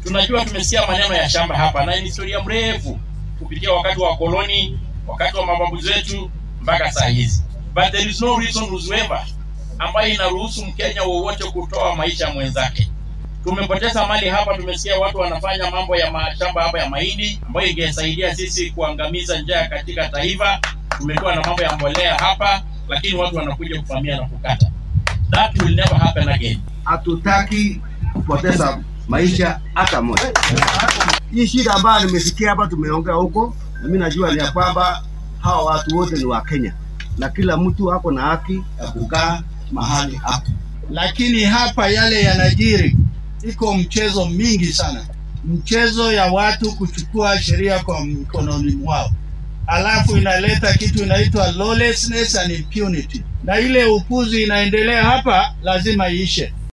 Tunajua tumesikia maneno ya shamba hapa na ni historia mrefu kupitia wakati wa koloni, wakati wa mababu zetu mpaka saa hizi, but there is no reason whatsoever ambayo inaruhusu Mkenya wowote kutoa maisha ya mwenzake. Tumepoteza mali hapa. Tumesikia watu wanafanya mambo ya mashamba hapa ya mahindi ambayo ingesaidia sisi kuangamiza njaa katika taifa. Tumekuwa na mambo ya mbolea hapa, lakini watu wanakuja kuvamia na kukata. That will never happen again. Hatutaki kupoteza maisha hata moja. Hii shida ambayo nimesikia hapa, tumeongea huko, na mimi najua ni ya kwamba hawa watu wote ni wa Kenya na kila mtu ako na haki ya kukaa mahali hapo. lakini hapa yale yanajiri, iko mchezo mingi sana, mchezo ya watu kuchukua sheria kwa mkononi mwao, alafu inaleta kitu inaitwa lawlessness and impunity, na ile upuzi inaendelea hapa lazima iishe.